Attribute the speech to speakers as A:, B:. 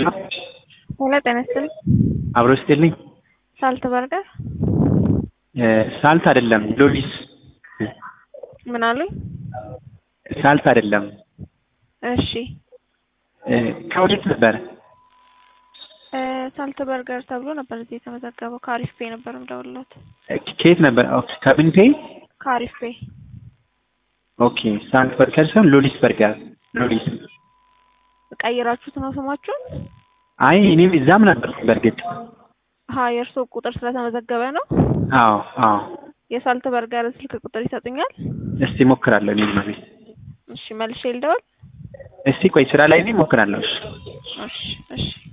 A: ሄሎ ጤና ይስጥልኝ።
B: አብሮ ስጥልኝ።
A: ሳልት በርገር
B: ሳልት አይደለም ሎሊስ።
A: ምን አሉኝ?
B: ሳልት አይደለም።
A: እሺ
B: ከወዴት ነበረ?
A: እ ሳልት በርገር ተብሎ ነበር እዚህ የተመዘገበው። ከአሪፍ ፔ ነበር የምደውልለት።
B: ከየት ነበር? ኦኬ ከብንቴ።
A: ከአሪፍ ፔ
B: ኦኬ ሳልት በርገር ሳይሆን ሎሊስ በርገር። ሎሊስ።
A: ቀይራችሁት ነው ስማችሁን?
B: አይ እኔም እዛም ነበር በእርግጥ።
A: ሀ የእርስዎ ቁጥር ስለተመዘገበ ነው።
B: አዎ አዎ።
A: የሳልት በርገር ስልክ ቁጥር ይሰጡኛል?
B: እስቲ ሞክራለሁ እኔም ማለት
A: እሺ መልሼ ልደውል?
B: እስቲ ቆይ ስራ ላይ ነኝ እሞክራለሁ። እሺ
A: እሺ እሺ